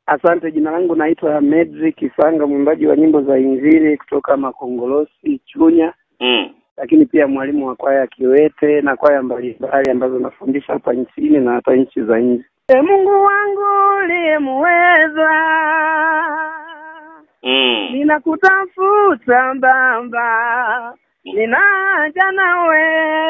Asante, jina langu naitwa Medri Kisanga, mwimbaji wa nyimbo za Injili kutoka Makongolosi Chunya, Mm. lakini pia mwalimu wa kwaya Kiwete na kwaya mbalimbali ambazo nafundisha hapa nchini na hata nchi za nje. E Mungu wangu uliyemweza, Mm. ninakutafuta Baba, ninaja nawe,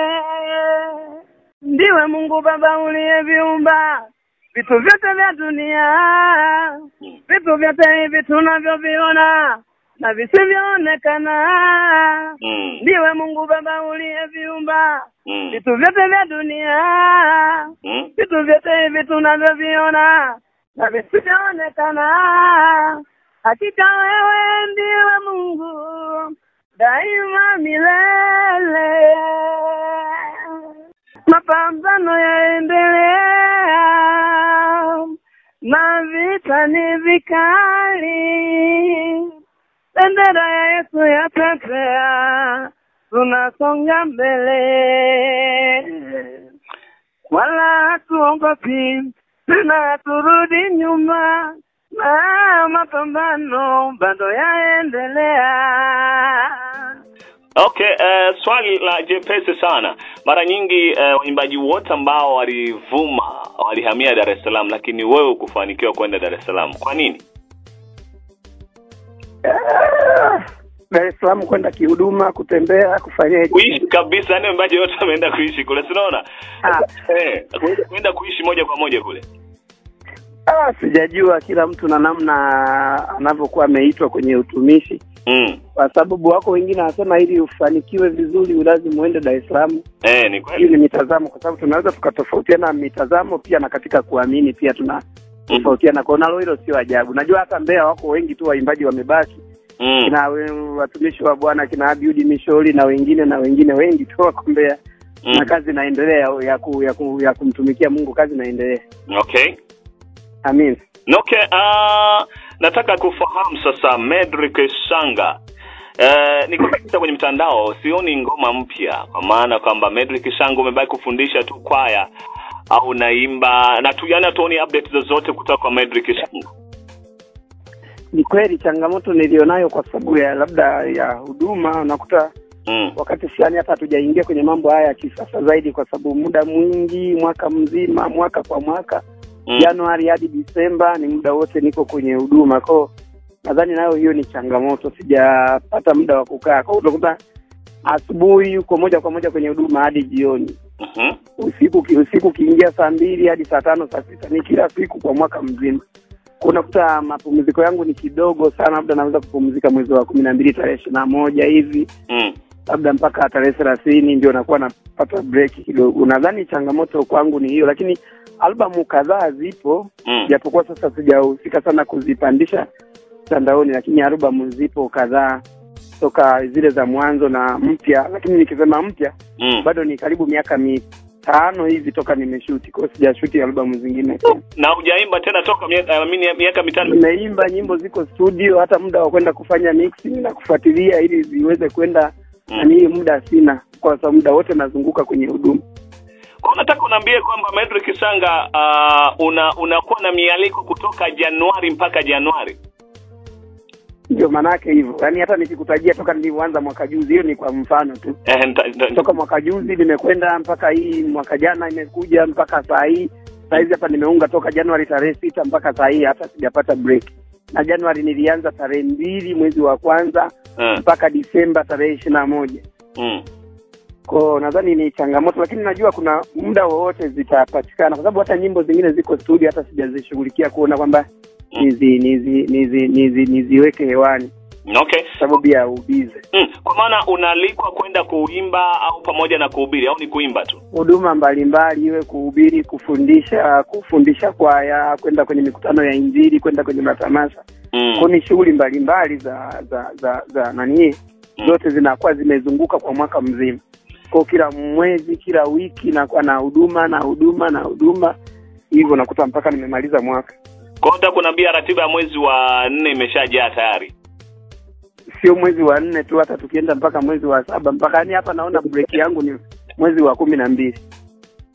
ndiwe Mungu Baba uliyeviumba vitu vyote vya dunia, Mm. vitu vyote hivi tunavyoviona na visivyoonekana. Mm. Ndiwe Mungu Baba uliyeviumba Mm. vitu vyote vya dunia, Mm. vitu vyote hivi tunavyoviona na visivyoonekana. Hakika wewe ndiwe Mungu daima milele. Mapambano yaendelea na vita ni vikali, bendera ya Yesu yapepea, tunasonga mbele, wala hatuogopi tena haturudi nyuma, na mapambano bado yaendelea. Okay, uh, swali la jepesi sana. Mara nyingi uh, waimbaji wote ambao walivuma walihamia Dar es Salaam, lakini wewe ukufanikiwa kwenda Dar es Salaam. Kwa nini? Ah, Dar es Salaam kwenda kihuduma, kutembea, kufanya Kuishi kabisa, yani waimbaji wote wameenda kuishi kule, si unaona? Ah. Eh, kwenda- kwenda kuishi moja kwa moja kule. Ah, sijajua kila mtu na namna anavyokuwa ameitwa kwenye utumishi, Mm. kwa sababu wako wengine wanasema ili ufanikiwe vizuri lazima uende Dar es Salaam. Eh, ni Hii kweli. ni mitazamo, kwa sababu tunaweza tukatofautiana mitazamo pia, na katika kuamini pia tuna tofautiana. Kwa nalo hilo sio ajabu. Najua hata Mbeya wako wengi tu waimbaji wamebaki, Mm. kina we- watumishi wa Bwana kina Abiudi Mishori na wengine na wengine wengi tu wako Mbeya na Mm. kazi inaendelea ya, ya, ku, ya, ku, ya kumtumikia Mungu, kazi inaendelea. Okay. Amin. Okay, uh, nataka kufahamu sasa Medrick Shanga. Uh, niko kabisa kwenye mtandao sioni ngoma mpya kwa maana kwamba Medrick Shanga umebaki kufundisha tu kwaya au naimba na tu yani tuoni update zozote kutoka kwa Medrick Shanga. Ni kweli changamoto nilionayo kwa sababu ya labda ya huduma, unakuta Mm. wakati fulani hata hatujaingia kwenye mambo haya ya kisasa zaidi, kwa sababu muda mwingi, mwaka mzima, mwaka kwa mwaka, Mm. Januari hadi Disemba, ni muda wote niko kwenye huduma kwao. Nadhani nayo hiyo ni changamoto, sijapata muda wa kukaa kwao. Utakuta asubuhi uko moja kwa moja kwenye huduma hadi jioni, Mhm. usiku ki- usiku ukiingia saa mbili hadi saa tano saa sita, ni kila siku kwa mwaka mzima. Kwa unakuta mapumziko yangu ni kidogo sana, labda naweza kupumzika mwezi wa kumi na mbili tarehe ishirini na moja hivi Mm. labda mpaka tarehe thelathini ndio nakuwa napata break kidogo. Nadhani changamoto kwangu ni hiyo, lakini albamu kadhaa zipo, Mm. japokuwa sasa sijahusika sana kuzipandisha mtandaoni, lakini albamu zipo kadhaa toka zile za mwanzo na mpya. Lakini nikisema mpya, Mm. bado ni karibu miaka mitano hivi toka nimeshuti, kwa hiyo sijashuti albamu zingine. Na hujaimba tena toka miaka I mean, miaka mitano. Nimeimba nyimbo ziko studio, hata muda wa kwenda kufanya mixing na kufuatilia ili ziweze kwenda Mm. na hii muda sina, kwa sababu muda wote nazunguka kwenye huduma. Kwa nataka unaambie kwamba Medrick Shanga uh, una unakuwa na mialiko kutoka Januari mpaka Januari. Ndio maanake hivyo, yaani hata nikikutajia toka nilivyoanza mwaka juzi, hiyo ni kwa mfano tu. Eh, nita- nita- Toka mwaka juzi nimekwenda mpaka hii mwaka jana imekuja mpaka saa hii saa hizi hapa nimeunga toka Januari tarehe sita mpaka saa hii, hata sijapata break. Na Januari nilianza tarehe mbili mwezi wa kwanza Mm. mpaka Disemba tarehe ishirini na moja. Mm. Kwa nadhani ni changamoto, lakini najua kuna muda wowote zitapatikana, kwa sababu hata nyimbo zingine ziko studio, hata sijazishughulikia kuona kwamba nizi nizi nizi nizi niziweke hewani Okay. kwa sababu ya ubize. Mm. Kwa maana unaalikwa kwenda kuimba au pamoja na kuhubiri au ni kuimba tu? huduma mbalimbali, iwe kuhubiri, kufundisha, kufundisha kwaya, kwenda kwenye mikutano ya Injili, kwenda kwenye matamasha. Mm. Kwa ni shughuli mbalimbali za za za za nani, Mm. zote zinakuwa zimezunguka kwa mwaka mzima. Kwa kila mwezi, kila wiki nakuwa na huduma na huduma na huduma, hivyo nakuta mpaka nimemaliza mwaka. Kwa hiyo nataka kuniambia ratiba ya mwezi wa nne imeshajaa tayari. Sio mwezi wa nne tu, hata tukienda mpaka mwezi wa saba mpaka yani hapa naona break yangu ni mwezi wa kumi na mbili.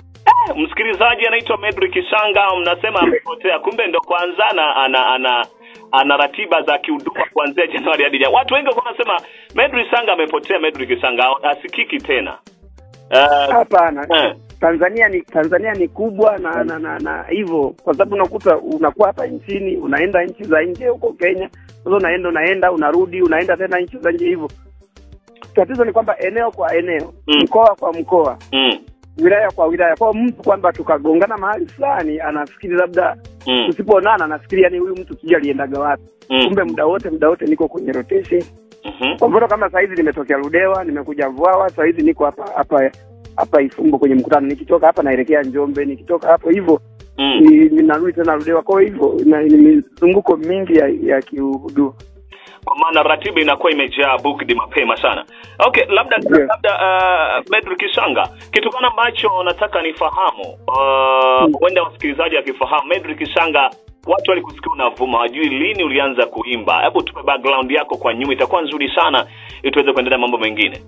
msikilizaji anaitwa Medrick Shanga, mnasema amepotea, kumbe ndo kwanza ana ana ana, ana ratiba za kihuduma kuanzia Januari hadi Januari. Watu wengi walikuwa wanasema Medrick Shanga amepotea, Medrick Shanga asikiki tena. Uh, Hapana, eh, Tanzania ni Tanzania ni kubwa na na na, na hivyo kwa sababu unakuta unakuwa hapa nchini unaenda nchi za nje huko Kenya, sasa unaenda unaenda unarudi unaenda tena nchi za nje hivyo. Tatizo ni kwamba eneo kwa eneo, Mm. mkoa kwa mkoa, mm, wilaya kwa wilaya, kwa mtu kwamba tukagongana mahali fulani, anafikiri labda mm, tusipoonana, anafikiri yani huyu mtu sijui aliendaga wapi. mm, Kumbe muda wote muda wote niko kwenye rotation. mhm, Kwa mfano kama saa hizi nimetokea Ludewa, nimekuja Vwawa, saa hizi niko hapa hapa hapa Ifumbo kwenye mkutano. Nikitoka hapa naelekea Njombe, nikitoka hapo hivyo mm. ni- ninarudi tena Ludewa. Kwa hivyo ina- ni mizunguko mingi ya, ya kiuhuduma. kwa maana ratiba inakuwa imejaa booked mapema sana. Okay, labda Ndio. labda uh, Medrick Shanga, kitu gani ambacho nataka nifahamu uh, Mm. huenda wasikilizaji akifahamu Medrick Shanga, watu walikusikia unavuma, wajui lini ulianza kuimba. Hebu tupe background yako kwa nyuma, itakuwa nzuri sana ili tuweze kuendelea mambo mengine.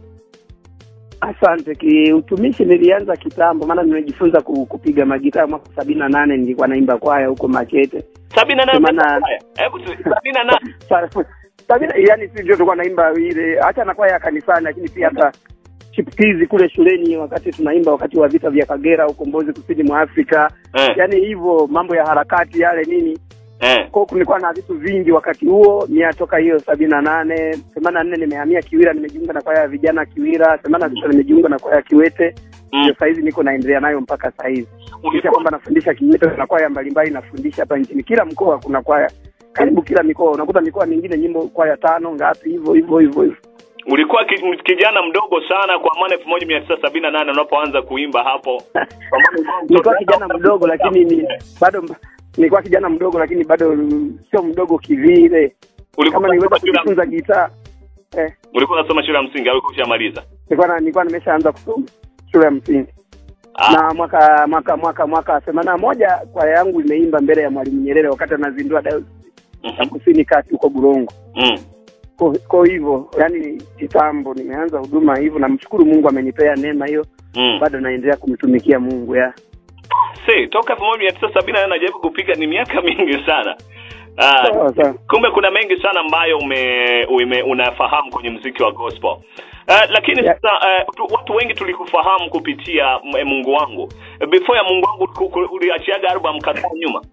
Asante. Kiutumishi nilianza kitambo, maana nimejifunza ku- kupiga magitaa mwaka sabini na nane nilikuwa naimba kwaya huko Makete. sabini na nane Semana- haya, hebu tu- sabini na nane Sa- sabini, yani si ndio tulikuwa naimba ile, hata na kwaya ya kanisani, lakini pia hata chipukizi kule shuleni, wakati tunaimba wakati wa vita vya Kagera, ukombozi kusini mwa Afrika, eh, yani hivyo mambo ya harakati yale nini eh, kwa kulikuwa na vitu vingi wakati huo mia toka hiyo sabini na nane themanini na nne nimehamia Kiwira, nimejiunga na kwaya ya vijana Kiwira. themanini na sita nimejiunga na kwaya ya Kiwete, mm. ndio sahizi niko naendelea nayo mpaka sahizi, kisha Ulikuwa kwamba nafundisha Kiwete na kwaya mbalimbali nafundisha hapa nchini. Kila mkoa kuna kwaya, karibu kila mikoa, unakuta mikoa mingine nyimbo kwaya tano ngapi, hivyo hivyo hivyo hivyo. ulikuwa ki, kijana mdogo sana kwa maana elfu moja mia tisa sabini na nane unapoanza kuimba hapo. Kwa maana ulikuwa mtoto- Nilikuwa kijana mdogo, lakini ni bado nilikuwa kijana mdogo, lakini bado sio mdogo kivile, ulikuwa kama niliweza unasoma shule ya- kujifunza gitaa eh. ulikuwa unasoma shule ya msingi au ulikuwa ushamaliza? nilikuwa na- nilikuwa nimeshaanza kusoma shule ya msingi Ah, na mwaka mwaka mwaka mwaka themanini na moja kwaya yangu imeimba mbele ya Mwalimu Nyerere wakati anazindua dayosisi ya mhm, kusini kati huko Burongo. mm. Kwa- Kwa hivyo yani kitambo nimeanza huduma hivyo, namshukuru Mungu amenipea neema hiyo, Mm. bado naendelea kumtumikia Mungu ya Si, toka elfu moja mia tisa sabini na nane najaribu kupiga ni miaka mingi sana. Ah, sawa sawa. kumbe kuna mengi sana ambayo ume, ume unafahamu kwenye mziki wa gospel. Uh, lakini Yeah. sasa uh, tu, watu wengi tulikufahamu kupitia m- Mungu wangu. Before ya Mungu wangu uliku- uliku- uliachiaga album kadhaa nyuma.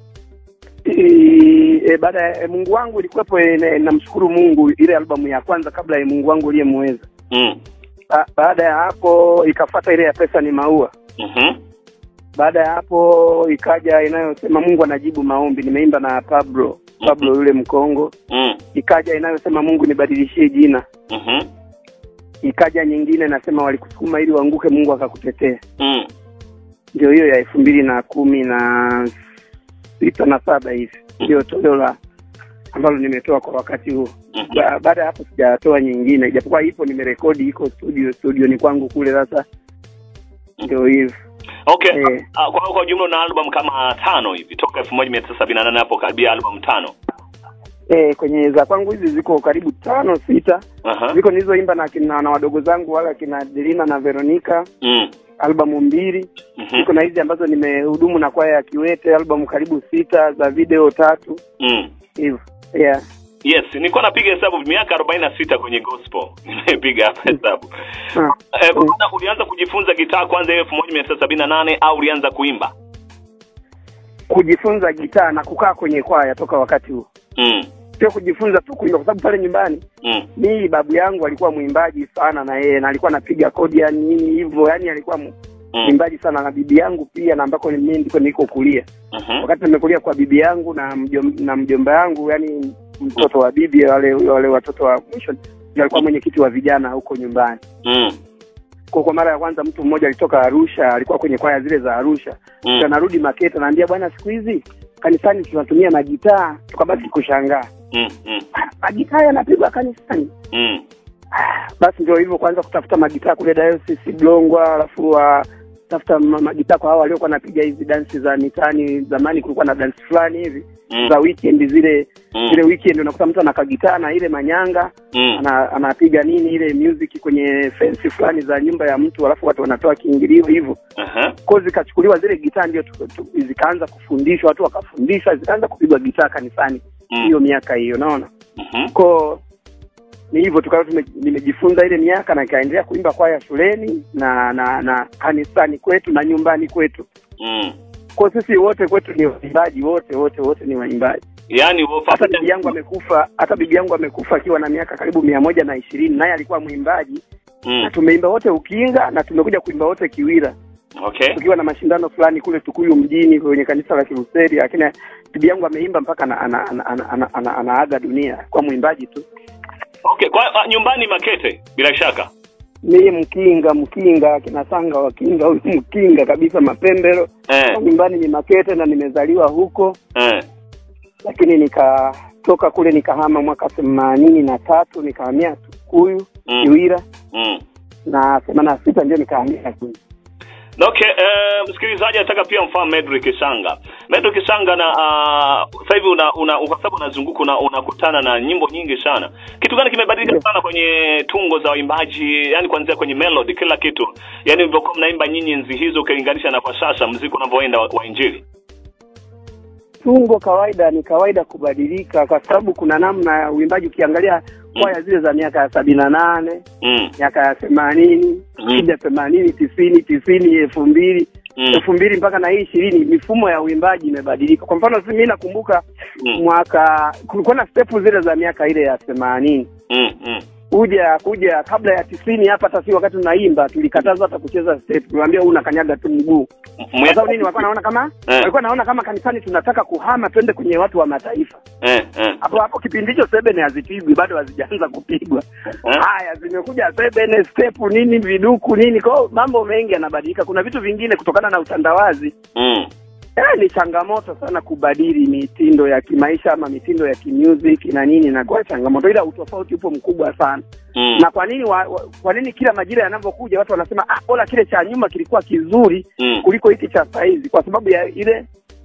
I- E, baada ya e, Mungu wangu ilikuwepo, e, ne- namshukuru Mungu, ile albamu ya kwanza kabla ya Mungu wangu uliyemweza. Mm. Ba, baada ya hapo ikafata ile ya pesa ni maua Mhm. baada ya hapo ikaja inayosema Mungu anajibu maombi, nimeimba na Pablo Pablo yule Mkongo. Mm. Ikaja inayosema Mungu nibadilishie jina. Mhm. Ikaja nyingine nasema walikusukuma ili uanguke, Mungu akakutetea. Mm. Ndio hiyo ya elfu mbili na kumi na sita na saba hivi, ndio toleo la ambalo nimetoa kwa wakati huo. Mhm. Ba, baada ya hapo sijatoa nyingine, ijapokuwa ipo nimerekodi, iko studio studio ni kwangu kule. Sasa ndio hivyo Okay. Eh. Ah, kwa kwa jumla una album kama tano hivi toka 1978 hapo karibia album tano. eh, kwenye za kwangu hizi ziko karibu tano sita Aha. ziko nilizoimba na kina na wadogo zangu wala kina Delina na Veronica Mm. albamu mbili Mhm. ziko na hizi ambazo nimehudumu na kwaya ya Kiwete albamu karibu sita za video tatu Mm. hivyo yeah. Yes, nilikuwa napiga hesabu miaka 46 kwenye gospel. Nimepiga hapa hesabu. Ah. Eh, bwana, ulianza kujifunza gitaa kwanza hiyo 1978 au ulianza kuimba? kujifunza gitaa na kukaa kwenye kwaya toka wakati huo, Mm. sio kujifunza tu kuimba, kwa sababu pale nyumbani Mm. mimi babu yangu alikuwa mwimbaji sana na yeye na alikuwa anapiga kodi ya nini hivyo, yani alikuwa mu- Mm. mwimbaji sana, na bibi yangu pia, na ambako mimi ndiko niko kulia Mhm. wakati nimekulia kwa bibi yangu na mjom, na mjomba yangu, yani mtoto wa bibi, wale wale watoto wa mwisho ndio alikuwa mwenyekiti wa vijana huko nyumbani. Mm. Kwa kwa mara ya kwanza mtu mmoja alitoka Arusha, alikuwa kwenye kwaya zile za Arusha. Mm. Kisha narudi Makete, naambia bwana, siku hizi kanisani tunatumia magitaa. Tukabaki kushangaa, Mm. Mm. magitaa yanapigwa kanisani? Mm. Basi ndio hivyo, kwanza kutafuta magitaa kule Diocese Blongwa, alafu wa tafuta ma- magitaa kwa hao waliokuwa wanapiga hizi dansi za mitaani zamani kulikuwa na dansi fulani hivi Mm. za weekend zile Mm. zile weekend unakuta mtu anakagitaa na ile manyanga Mm. ana, anapiga nini ile music kwenye fensi fulani za nyumba ya mtu alafu watu wanatoa kiingilio hivyo Aha. ko zikachukuliwa zile gitaa ndio tu- tu- zikaanza kufundishwa watu wakafundishwa zikaanza kupigwa gitaa kanisani Mm. hiyo miaka hiyo naona Mhm. ko ni hivyo tukawa tume- nimejifunza ile miaka na nikaendelea kuimba kwaya shuleni na na na kanisani kwetu na nyumbani kwetu Mm. kwa sisi wote kwetu ni waimbaji wote wote wote ni waimbaji Yaani hata bibi yangu amekufa hata bibi yangu amekufa akiwa na miaka karibu mia moja na ishirini naye alikuwa mwimbaji na Mm. tumeimba wote ukinga na tumekuja kuimba wote kiwira Okay. tukiwa na mashindano fulani kule tukuyu mjini kwenye kanisa la kiruseri lakini bibi yangu ameimba mpaka ana, ana, ana, ana, ana, ana, anaaga dunia kwa mwimbaji tu Okay, kwa uh, nyumbani Makete bila shaka. mimi mkinga mkinga kina sanga wakinga huyu mkinga kabisa mapembero Eh. nyumbani ni makete na nimezaliwa huko Eh. lakini nikatoka kule nikahama mwaka themanini na tatu nikahamia tukuyu Mm. kiwira Mm. na themanini na sita ndio nikahamia kule Okay, eh, msikilizaji anataka pia mfahamu Medrick Sanga. Medrick Sanga na uh, sasa hivi una, una kwa sababu unazunguka una, unakutana na nyimbo nyingi sana. Kitu gani kimebadilika Ndio. sana kwenye tungo za waimbaji, yani kuanzia kwenye melody kila kitu. Yaani mlivyokuwa mnaimba nyinyi enzi hizo ukilinganisha na kwa sasa muziki unavyoenda wa, wa injili. tungo kawaida ni kawaida kubadilika kwa sababu kuna namna ya uimbaji ukiangalia kwaya zile za miaka ya sabini na nane Mm. miaka ya themanini Mm. kija themanini tisini tisini elfu mbili Mm. elfu mbili mpaka na hii ishirini mifumo ya uimbaji imebadilika kwa mfano mi nakumbuka Mm. mwaka kulikuwa na stepu zile za miaka ile ya themanini Mm. Mm. kuja kuja kabla ya tisini hapa hata si wakati tunaimba tulikataza hata kucheza step tuliambia huu unakanyaga tu mguu kwa sababu nini walikuwa naona kama Eh. walikuwa naona kama kanisani tunataka kuhama twende kwenye watu wa mataifa Eh, eh. hapo hapo kipindi hicho sebene hazipigwi bado hazijaanza kupigwa Eh. haya zimekuja sebene step nini viduku nini kwao mambo mengi yanabadilika kuna vitu vingine kutokana na utandawazi Mm. eh, ni changamoto sana kubadili mitindo ya kimaisha ama mitindo ya kimusic na nini inakuwa changamoto ila utofauti upo mkubwa sana Mm. na kwa nini wa, wa, kwa nini kila majira yanavyokuja watu wanasema ah bora kile cha nyuma kilikuwa kizuri Mm. kuliko hiki cha saizi kwa sababu ya ile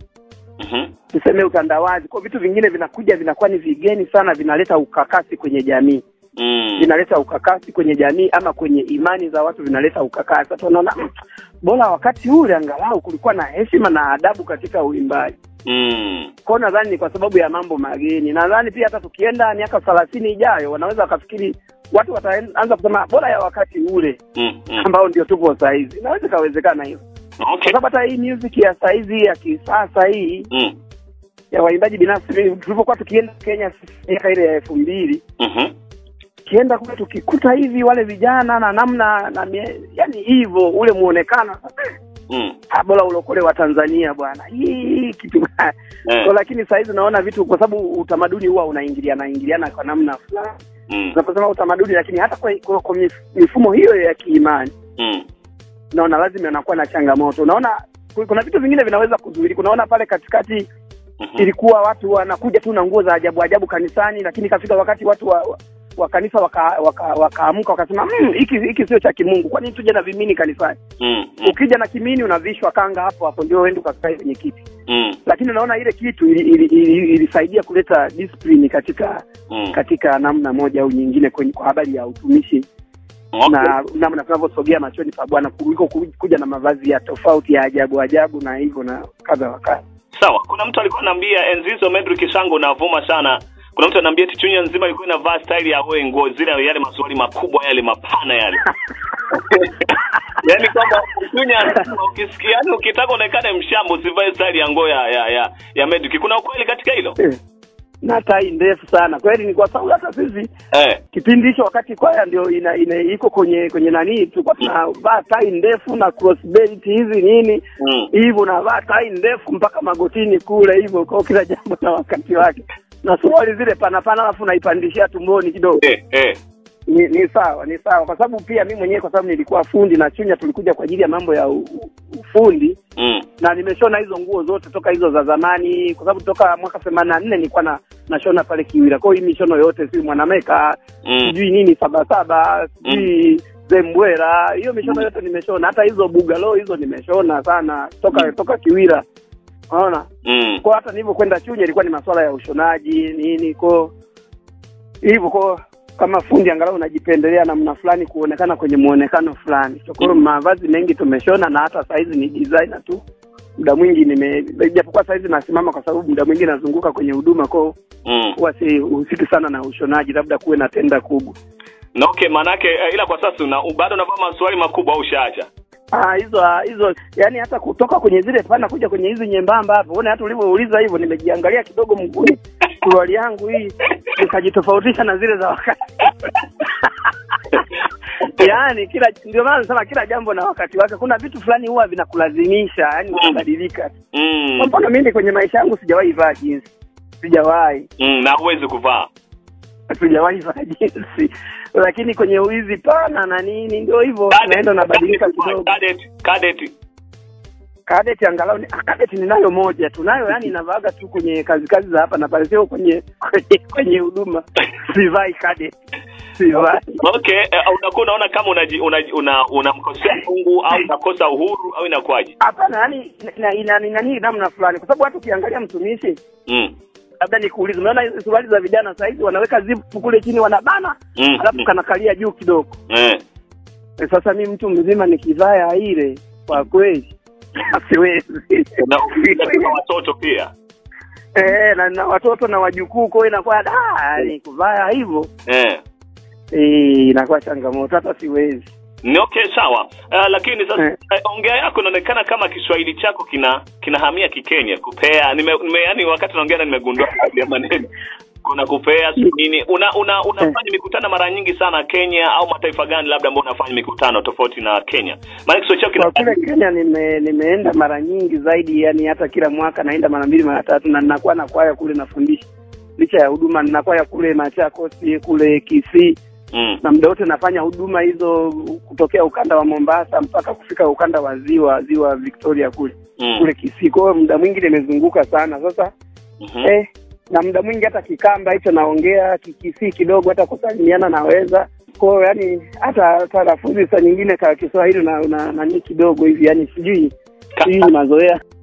Mhm. tuseme utandawazi kwa vitu vingine vinakuja vinakuwa ni vigeni sana vinaleta ukakasi kwenye jamii Mm. vinaleta ukakasi kwenye jamii ama kwenye imani za watu vinaleta ukakasi watu wanaona "Mm, bora wakati ule angalau kulikuwa na heshima na adabu katika uimbaji Mm. kwao nadhani ni kwa sababu ya mambo mageni nadhani pia hata tukienda miaka thelathini ijayo wanaweza wakafikiri watu wataanza kusema bora ya wakati ule Mm. Mm. ambao ndio tupo sahizi inaweza ikawezekana hiyo kwa Okay. sababu hata hii music ya saizi ya kisasa hii Mm. ya waimbaji binafsi mimi, tulivyokuwa tukienda kenya miaka ile ya elfu mbili Mhm. tukienda kule tukikuta hivi wale vijana na namna na mie, yani hivyo ule muonekano Mm. ah, bora ulokole wa tanzania bwana hii kitu Eh. so, lakini sahizi unaona vitu kwa sababu utamaduni huwa unaingiliana ingiliana kwa namna fulani Mm. unaposema utamaduni lakini hata kwa, kwa, kwa mif- mifumo hiyo ya kiimani Mm. naona lazima inakuwa na changamoto unaona ku- kuna vitu vingine vinaweza kuzuilika unaona pale katikati Mhm. ilikuwa watu wanakuja tu na nguo za ajabu ajabu kanisani lakini ikafika wakati watu wa, wa, wa kanisa wakaamka waka, waka wakaamka wakasema "Mm, hiki hiki sio cha kimungu kwani tuje na vimini kanisani Mm. Mm. ukija na kimini unavishwa kanga hapo hapo ndio uende ukakae kwenye kiti Mm. lakini unaona ile kitu ilisaidia ili, ili, ili, ilisaidia kuleta discipline katika Mm. katika namna moja au nyingine kwenye kwa habari ya utumishi Okay. na namna tunavyosogea machoni pa Bwana kuliko ku- kuja na mavazi ya tofauti ya ajabu ajabu na hivyo na kadha wa kadha. Sawa, kuna mtu alikuwa ananiambia enzi hizo Medrick Shango unavuma sana. Kuna mtu ananiambia eti Chunya nzima ilikuwa inavaa style ya wewe nguo zile yale masuali makubwa yale mapana yale. Yaani kwamba Chunya nzima ukisikia yani ukitaka uonekane mshamba usivae style ya nguo ya ya ya, ya Medrick. Kuna ukweli katika hilo? Eh, na tai ndefu sana kweli, ni kwa sababu hata sisi Eh. kipindi hicho wakati kwaya ndio ina, ina iko kwenye kwenye nani, tulikuwa tunavaa tai ndefu na crossbelt hizi nini Mm. hivyo, unavaa tai ndefu mpaka magotini kule hivyo, kwa kila jambo na wakati wake, na suruali zile pana pana, alafu naipandishia tumboni kidogo. Eh, eh. ni, ni sawa ni sawa kwa sababu pia mi mwenyewe kwa sababu nilikuwa fundi na Chunya tulikuja kwa ajili ya mambo ya u, u- ufundi Mm. na nimeshona hizo nguo zote toka hizo za zamani kwa sababu toka mwaka themanini na nne nilikuwa na nashona pale Kiwira. Kwa hiyo hii mishono yote si mwanameka Mm. sijui nini sabasaba sijui zembwera hiyo mishono yote nimeshona hata hizo bugalo hizo nimeshona sana toka toka kiwira unaona mm. kwa hata nilivyokwenda chunya ilikuwa ni masuala ya ushonaji nini ko hivyo ko kama fundi angalau unajipendelea namna fulani kuonekana kwenye muonekano fulani So, kwa hiyo mavazi mengi tumeshona na hata saizi ni designer tu muda mwingi nime japokuwa saizi nasimama kwa sababu muda mwingi nazunguka kwenye huduma kwao mm. huwa sihusiki sana na ushonaji labda kuwe na tenda kubwa na okay maanake eh, ila kwa sasa una bado unavaa maswali makubwa au ushaacha Ah, hizo ah, hizo yani hata kutoka kwenye zile pana kuja kwenye hizi nyembamba hapo uone hata ulivyouliza hivyo nimejiangalia kidogo mguuni suruali yangu hii nikajitofautisha na zile za wakati yaani kila ndio maana nasema kila jambo na wakati wake kuna vitu fulani huwa vinakulazimisha yani unabadilika mm. kwa mfano mimi kwenye maisha yangu sijawahi vaa jinsi sijawahi mm. na huwezi kuvaa sijawahi vaa jinsi lakini kwenye hizi pana na nini ndio hivyo Cadet- naenda nabadilika cadet- kidogo cadet- cadet. kadeti angalau ni- ah, kadeti ninayo moja tunayo yani inavaaga tu kwenye kazi kazi za hapa na pale sio kwenye kwenye kwenye huduma sivai kadeti sivai okay eh, unakuwa unaona kama unaji- unaji- una unamkosea mungu au unakosa uhuru au inakuwaje hapana yani ina- ina- ina nini namna fulani kwa sababu hata ukiangalia mtumishi mm. labda nikuulize umeona hizi suruali za vijana saa hizi wanaweka zipu kule chini wanabana Mm. alafu mm. kanakalia juu kidogo eh. Eh, sasa mi mtu mzima nikivaa ya ile kwa kweli siwezi na na watoto pia eh, na, na watoto na wajukuu kwao inakuwa da yani kuvaa hivyo eh. eh, inakuwa changamoto hata siwezi ni okay sawa uh, lakini sasa Eh. eh, ongea yako inaonekana kama kiswahili chako kina kinahamia kikenya kupea nime, nime yani wakati naongea na nimegundua baadhi ya maneno kuna kupea si nini una una unafanya mikutano mara nyingi sana Kenya au mataifa gani labda ambao unafanya mikutano tofauti na Kenya maana kiswahili chako kwa kina kule Kenya nime, nimeenda mara nyingi zaidi, yani hata kila mwaka naenda mara mbili mara tatu, na ninakuwa na kwaya kule nafundisha, licha ya huduma nina kwaya kule Machakos, kule Kisii, mm. na muda wote nafanya huduma hizo kutokea ukanda wa Mombasa mpaka kufika ukanda wa ziwa ziwa Victoria kule Mm. kule Kisii. Kwa hiyo muda mwingi nimezunguka sana sasa Mhm. eh, na muda mwingi hata Kikamba hicho naongea Kikisii kidogo, hata kusalimiana naweza kwa hiyo yani hata hata lafudhi saa nyingine ka Kiswahili na na nani kidogo hivi, yani sijui Ka- hii ni mazoea